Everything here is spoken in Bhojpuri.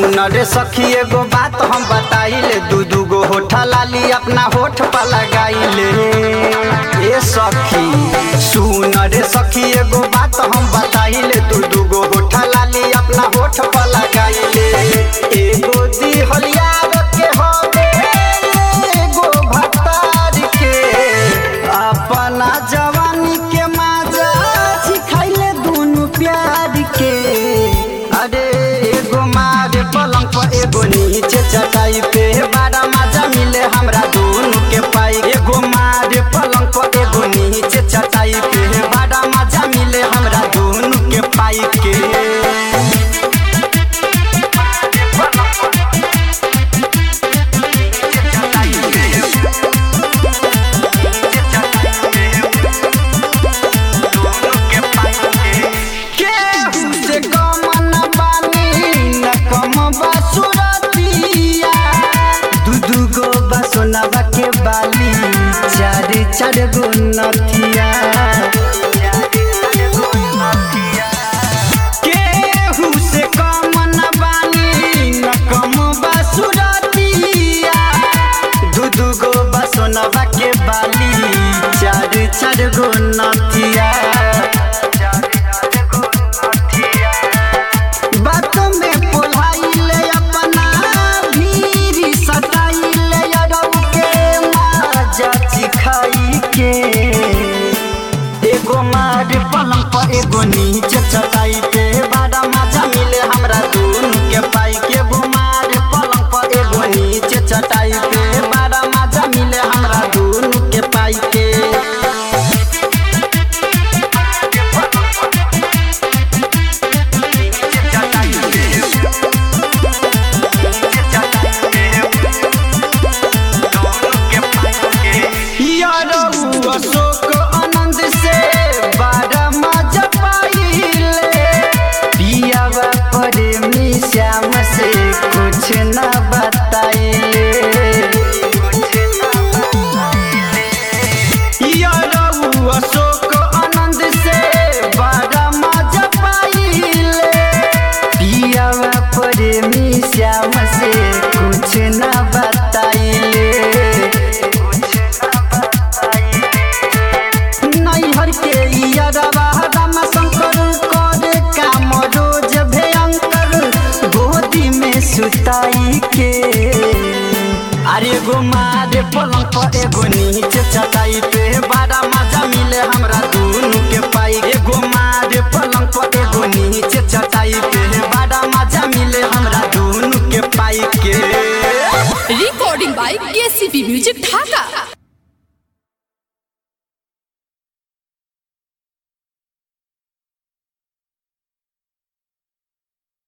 सुन रे सखी एगो बात हम बताइले दू दू गो होठा लाली अपना होठ पर लगाइले ए सखी सुन रे सखी एगो बात हम बताइले दू दू गो होठा लाली अपना होठ पर लगाइले एगो दिहलियार के होवे एगो भतार के अपना जवानी के माजा सिखाइले दुनु प्यार के अरे एगो मारे पलंग पर एगो नीचे चटाई पे बड़ा मजा मिले हमरा दोनों के पाई एगो मारे पलंग पर एगो नीचे चटाई पे बड़ा मजा मिले हमरा दोनों के पाई के केहू से कम न बानी न कम बासुरतिया दू दू गो बसोनवा के बाली चार चार गो नथिया केहू से कम न बानी न कम बासुरतिया दू दू गो बसोनवा के बाली चार चार गो नथिया बात में पोलाइले अपना भीरी सताइले अरब के माजा चिखाई के एगो मार पलंग पर एगो नीचे चटाई पे बड़ा मजा मिले हमरा दोनों के पाई के एगो मार पलंग पर एगो नीचे चटाई पे बड़ा मजा मिले हमरा दोनों के पाई के यारो अशोक आनंद से बड़ा मजा पाइले पियावा प्रेमी श्याम से कुछ न बताइले यारो अशोक आनंद से बड़ा मजा पाइले पियावा प्रेमी श्याम से कुछ न बताइले नैहर के यादवा राम शंकर करे काम रोज भयंकर गोदी में सुताई के अरे गो मारे पलंग पर एगो नीचे चटाई पे बड़ा मजा मिले हमरा दोनों के पाई एगो मारे पलंग पर एगो नीचे चटाई पे बड़ा मजा मिले हमरा दोनों के पाई के recording by KCP Music Dhaka.